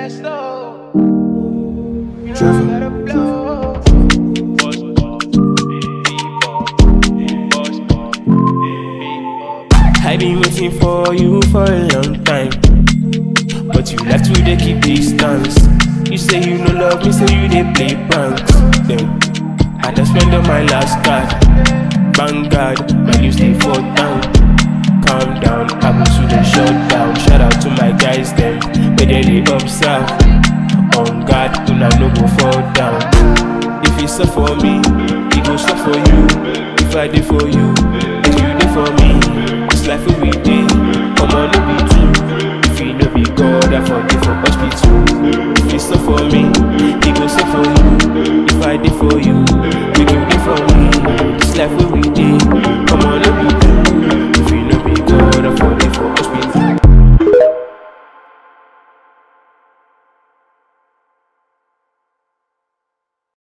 I been waiting for you for a long time. But you left to dey keep distance. You say you no love me, say you dey play pranks. Then I just spend on my last card. Vanguard, my you stay for down. Calm down, I go to the shutdown. Shout out to my guys them, where they dey observe. On guard, una no go fall down. If you suffer for me, it go suffer for you. If I dey for you, then you dey for me. This life we dey, come on, no be true. If you no be God, I forgive for hospital. If you suffer for me,